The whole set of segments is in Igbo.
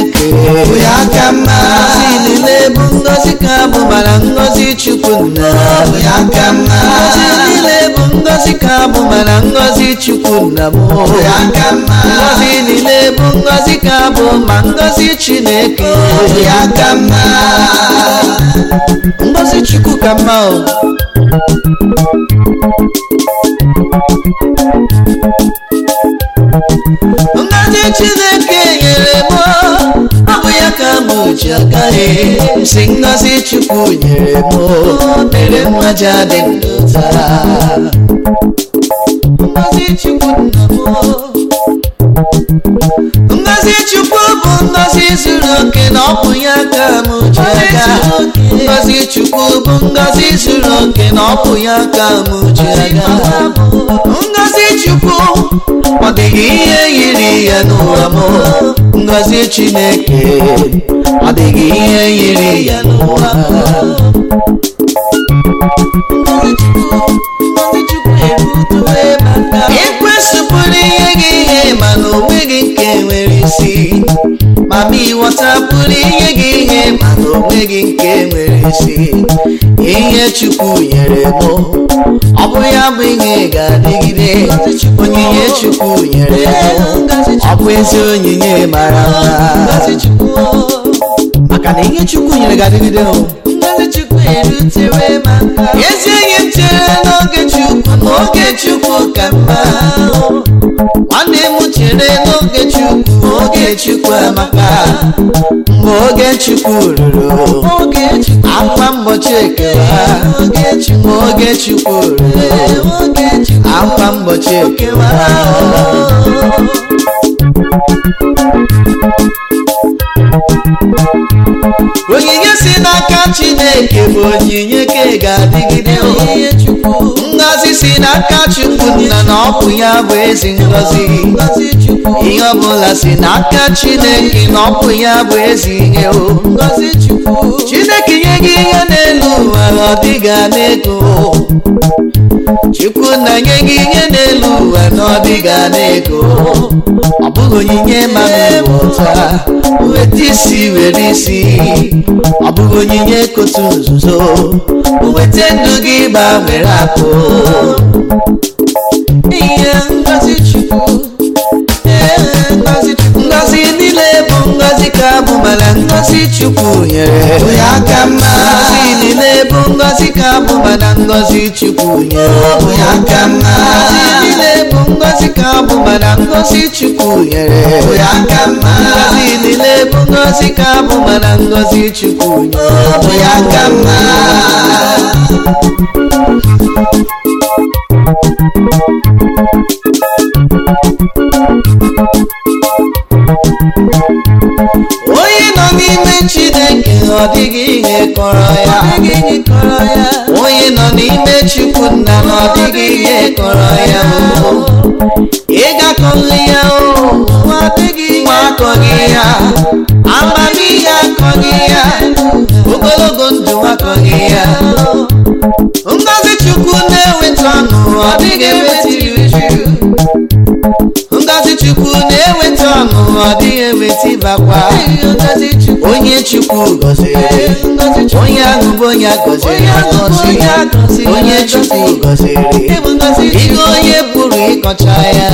chineke bụ ya ka mma ngọzi niile bụ ngọzi ka bụ mana ngọzi chukwu nna bụ ya ka mma ngọzi niile bụ ngọzi ka bụ mana ngọzi chukwu nna m bụ ya ka mma ngọzi niile bụ ngọzi ka bụ ma ngọzi chineke bụ ya ka mma ngọzi chukwu ka mma o ngọzi chineke nyere m ọ bụ ya ka m ji agaghị si ngọzi chukwu nyere m mere mmaja dị ndụ taa ngọzi chukwu nna m ngọzi chukwu bụ ngọzi zuru oke na ọ bụ ya ka m ji aga ngọzi chukwu bụ ngọzi zuru oke na ọ bụ ya ka m ji aga ngọzi chukwu ọ dịghị ihe yiri ya n'ụwa m ngọzi chineke ọ dịghị ihe yiri ya n'ụwa ekwesịpụrụ ihe gị ihe mana onweghị nke nwere isi mama ịghọtapụrụ ihe gị ihe mana onweghị nke nwere isi ihe chukwu nyere m ọ bụ ya bụ ihe ga-adịgide onyinye chukwu nyere m ọ bụ ezi onyinye mara mma maka na ihe chukwu nyere ga-adịgide o ezi enyi m chere n'oge chukwu n'oge chukwu ka mma nwanne m chere n'oge chukwu oge chukwu amaka mgbe oge chukwu ruru akwa mgbochi ekewa mgbe oge chukwu ruru akwa mgbochi ekewa onyinye si n'aka chineke bụ onyinye ka ga-adịgide ngọzi si n'aka chukwu nna na ọ bụ ya bụ ezi ngọzi ihe ọbụla si n'aka chineke na ọ bụ ya bụ ezi ihe o chineke nye gị ihe n'elu ụwa ọ dịga n'ego chukwu na nye gị ihe n'elu ụwa na ọ dịga n'ego ọ bụghị onyinye mama ụta weta isi were isi ọ bụghị onyinye kotu nzuzo weta ndụ gị gbanwere akụ ihe ngozi chukwu ngozi niile bụ ngozi ka bụ mana ngozi chukwu nyere bụ ya ka mma ngozi niile bụ ngozi ka bụ mana ngozi chukwu nyere bụ ya ka mma ngozi niile bụ ngozi ka bụ mana ngozi chukwu nyere bụ ya ka mma ngozi niile bụ ngozi ka bụ mana ngozi chukwu nyere bụ ya ka mma onye nọ n'ime chineke ọ dịghị ihe kọrọ ya onye nọ n'ime chukwu nna na ọ dịghị ihe kọrọ ya ịgakọghị ya nwa akọghị ya amamihe akọghị ya ogologo ndụ akọghị ya ngozi chukwu na-eweta ọṅụ ọ dịghị ewetiri uju ngozi chukwu na-eweta ọṅụ ọ dịghị eweta ịbakwa onye chukwu gọziri onye ahụ bụ onye agọziri agọzi onye chukwu gọziri ihe onye pụrụ ịkọcha ya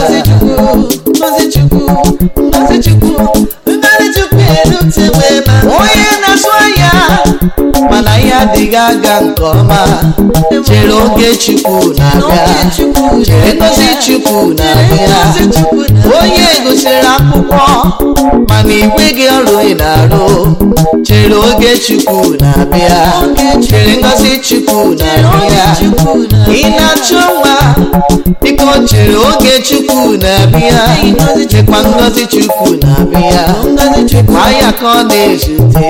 onye na-asụ ahịa mana ya adịghị aga nke ọma chere oge chukwu na-abịa chere ngozi chukwu na-abịa onye gụsịrị akwụkwọ mana igwe gị ọrụ ị na-arụ chere oge chukwu na-abịa chere ngozi chukwu na-abịa ị na-achọ nwa biko chere oge chukwu na-abịa chekwa ngozi chukwu na-abịa chekwa ya ka ọ na-ezute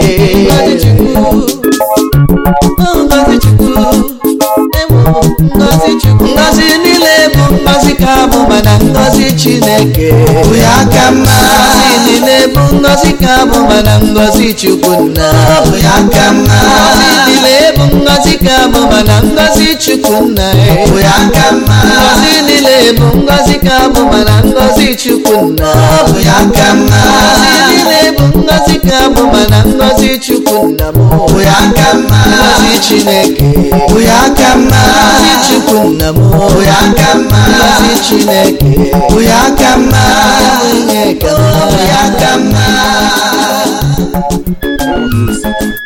ngozi niile bụ ngozi ka bụ mana ngozi chineke bụ ya ka mma ngozi niile bụ ngozi ka bụ mana ngozi chukwu nna bụ ya ka mma ngozi niile bụ ngozi ka bụ mana ngozi chukwu nna bụ ya ka mma ngozi niile bụ ngozi ka bụ mana ngozi chukwu nna bụ ya ka mma ngọzi niile bụ ngọzi ka bụ mana ngọzi chukwu nna m bụ ya ka mma ngọzi chineke bụ ya ka mma ngọzi chukwu nna m bụ ya ka mma ngọzi chineke bụ ya ka mma onye ka bụ ya ka mma Music